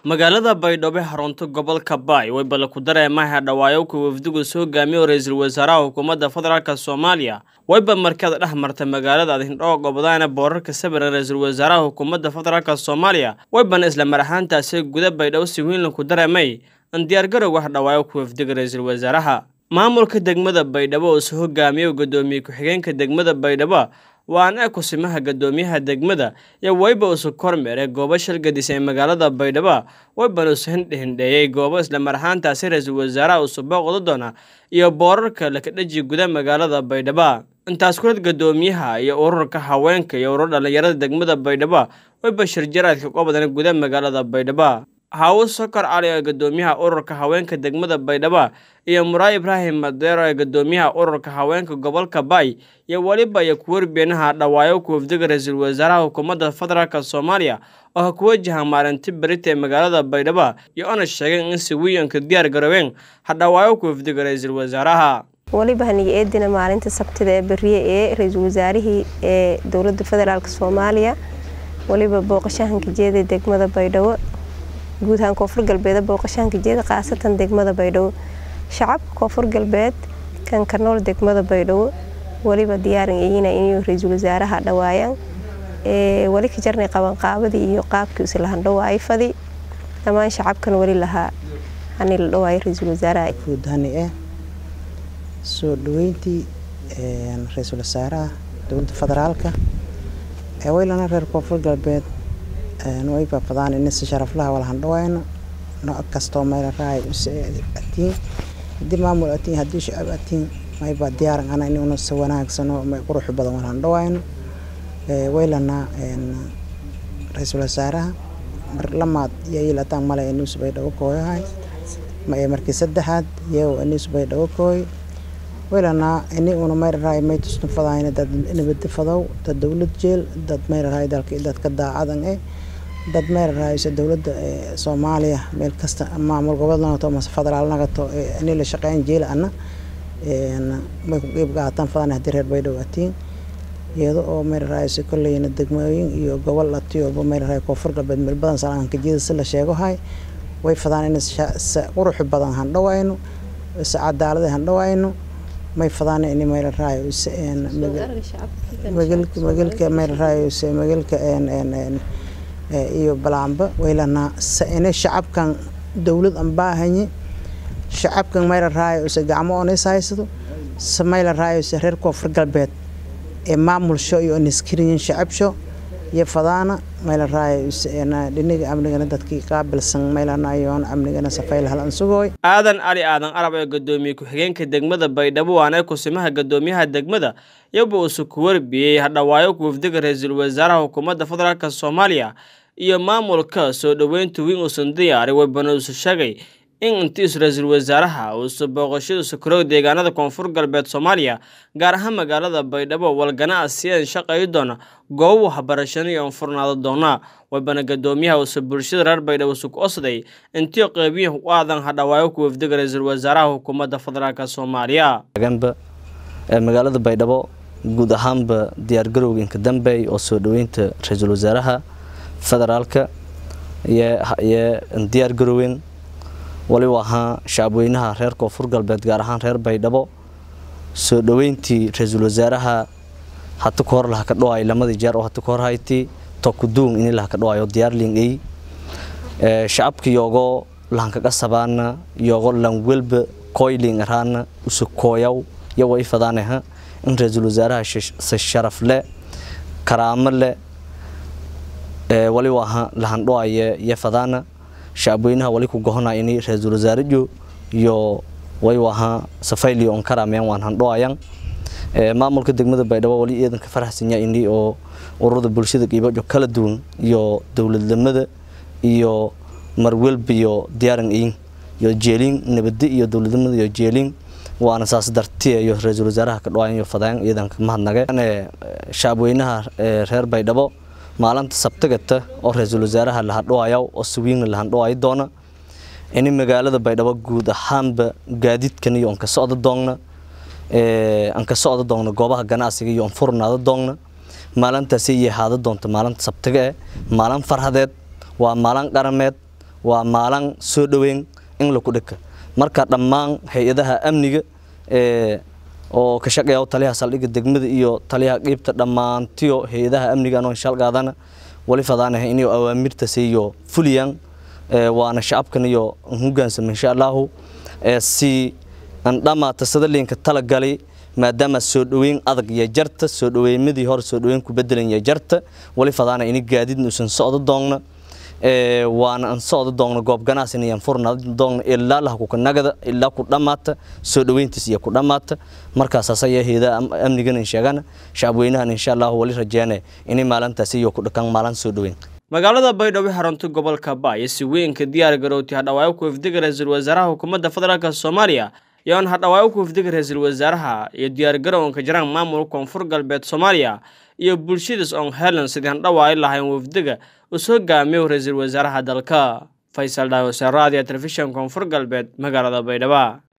magaalada baydhabo xarunta gobolka baay way balla ku dareemaha dhawaayowka wafdigu soo hogaamiyo ra-iisul wasaaraha xukuumadda federaalk soomaaliya wayba markada dhex marta magaalada adhindhoo gobdaana boorarka sabira ra-iisul wasaaraha xukuumadda federaalk soomaaliya waybana isla mar ahaantaasi guda baydhabo si weynla ku dareemay in diyaargarowga wax dhawaayowka wafdiga ra-iisul wasaaraha maamulka degmada baydhabo oo soo hogaamiyo guddoomiye ku-xigeenka degmada baydhabo waana kusimaha guddoomiyaha degmada iyo wayba usu kormeeray goobo shalgadis ee magaalada baydhabo waybana usu hindhihindheeyey goobo isla mar ahaantaasi ra-iisul wasaaraha usu booqda doona iyo boorarka lakadheji guda magaalada baydhabo intaas kulad guddoomiyaha iyo ururka haweenka iyo urur dhallinyarada degmada baydhabo wayba shirjaraadka qobadan guda magaalada baydhabo hawo sokor cali ee guddoomiyaha ururka haweenka degmada baydhabo iyo muraay ibraahim madeero ee guddoomiyaha ururka haweenka gobolka baay iyo weliba iyo kuwarbeenaha dhawaayo ku wafdiga ra-iisul wasaaraha xukuumadda federaalk soomaaliya oo ku wajaha maalinti berita ee magaalada baydhabo iyo ona sheegeen in si wiyanka diyaar garoobeen hadhawaayo ku wafdiga ra-iisul wasaaraha weliba haniga eedina maalinta sabtida ee beriye ee ra-iisul wasaarihii ee dowladda federaalk soomaaliya weliba booqashahanka jeeda degmada baydhabo guud ahaan koonfur galbeed booqashaanka jeeda khaasatan degmada baydhabo shacabka koonfur galbeed kan ka nool degmada baydhabo weliba diyaaran ayina inuu ra-iisul wasaaraha dhawaayaan weli ka jarnay qabanqaabadii iyo qaabkii islahan dhawaay fadi dhammaan shacabkan weli lahaa hani la dhawaayo ra-iisul wasaaraha fuudhani eh soo dhaweyntii ra-iisul wasaaraha dowladda federaalka ee weylana reer koonfur galbeed way baabadaan in si sharaflaha wala handhawayno nooc kastoo meel raay atiin hadii maamul atiin hadii shacab atiin mayba diyaaran ana inuuna si wanaagsano may qurux badan wala handhawayno waylana ra-iisul wasaaraha mar lamaad iyo ilataan male inuus bay dhago kooyahay markii saddexaad iyago inuus bay dhago kooy waylana ini una mayr raay may tusnu fadayna dad nabada fadow dad dowlad jeel dad mayr raay dalka dadka daacadan eh dad meel raayso dowladda soomaaliya meel kasta maamul gobol nagato mase federaal nagato ini la shaqeyn jeela ana may ku qeyb qaataan fadan haddii reer baydhabo atiin iyada oo meel raayso kolleyna degmooyin iyo gobol atiyoba meel raay koonfur galbeed meel badan salaanka jeeda si la sheego hay way fadaan in qurux badan handhawayno si cadaalada handhawayno may fadaan in meel raay magalka meel raay magalka iyo balaamba waylana ina shacabkan dowlad an baahanye shacabkan mayla raayo se gacmo onis haysado se mayla raayo se reer koonfur galbeed ee maamulsho iyo oniskiriyin shacabsho iyo fadaana mayla raayo dhiniga amnigana dadkii qaabilsan maylanayoon amnigana safayl hal ansugooy aadan cali aadan arab ee guddoomiye ku-xigeenka degmada baydhabo waana kusimaha guddoomiyaha degmada iyoba uusu ku warbiyey hadhawaayo ku wafdiga ra-iisul wasaaraha xukuumadda federaalk soomaaliya iyo maamulka soo dhoweynta wiin uusan diyaaray waybana uusu sheegay in intiisu ra-iisul wasaaraha uusu booqashadiisu karoog deegaanada koonfur galbeed soomaaliya gaar ahaan magaalada baydhabo walganacsiyan shaqayi doona goobo waxbarashana iyo anfurnaado doona waybana guddoomiyaha uusu bulshada reer baydhabo usu ku osday intii qeybiyaha u aadan hadhawaayo ku wafdiga ra-iisul wasaaraha xukuumadda federaalk soomaaliya magaalada baydhabo guud ahaanba diyaargarowga inka dambeey oo soo dhoweynta ra-iisul wasaaraha federaalka iyo diyaar garoweyn waliba ahaa shacabweynaha reer koonfur galbeed gaar ahaan reer baydhabo soo dhoweyntii ra-iisul wasaaraha hata ka hor laha ka dhawaay lamadii jeer oo hata ka hor hayti tokuduung ini laha ka dhawaayo diyaarling ey shacabka yogo lahanka qasabaana yogo langwelba koyling araana usu kooyaw yawa i fadaaneha in ra-iisul wasaaraha si sharaf leh karaamo leh waliba aha lahandhoaye iyo fadaana shacabweynaha wali ku gohona ini ra-iisul wasaarajo iyo wayba ahaa safayliyo on karaameen waan handhoayan maamulka degmada baydhabo wali iidanka faraxsanya ini oo ururada bulshada qiibajo kala duwan iyo dowladnimada iyo marwelba iyo diyaaran iin iyo jeelin nabadi iyo dowladnimada iyo jeelin waana saas dartiya iyo ra-iisul wasaaraha ka dhawaayan iyo fadaan iidanka mahadnage shacabweynaha reer baydhabo maalinta sabtigata oo ra-iisul wasaaraha lahadhawaayo oo sawiigna lahandhawaayo doona ini magaalada baydhabo guud ahaanba gaadiidkan iyo anka socda doogna anka socda doogna goobaha ganacsiga iyo anfurnaada doogna maalintaasi iyo haada doonta maalinta sabtiga eh maalin farhadeed waa maalin qarameed waa maalin soo dhoweyn in laku dhika marka dhammaan hay-adaha amniga oo ka shaqeeya taliyaha saldhigga degmada iyo taliyaha qiibta dhammaantiyo hay-adaha amniga anoo shalgaadana wali fadaanahay inay awaamirta siiyo fuliyaan waana shacabkan iyo hogaansama insha allahu si aan dhamaata sadaliinka talagalay maadaama soo dhoweyn adag iyo jarta soo dhoweymadii hore soo dhoweyn ku bedelan iyo jarta wali fadaana ini gaadiidna usan socdo doonna waana aan socdo doogno goob ganacsin iyo furna doogno ilaa laha ku nagada ilaa ku dhamaata soo dhaweyntiis iyo ku dhamaata markaas asaya heeda amnigan in sheegana shacabweynahan insha Allah wali rajeene inay maalintaas iyo ku dhakan maalin soo dhaweyn magaalada baydhabo xarunta gobolka baay si weynka diyaar garowtay hadhawaayo ku ifdiga ra-iisul wasaaraha hukuumadda federaalk soomaaliya iyoon hadhawaayo ku ifdiga ra-iisul wasaaraha iyo diyaar garowanka jiraan maamulka koonfur galbeed soomaaliya iyo bulshadiis oon helan sidii handhawaayo lahayn wafdiga uu soo gaamiyo ra-iisul wasaaraha dalka faysal dhaawasaraadiya telefishan koonfur galbeed magaalada baydhabo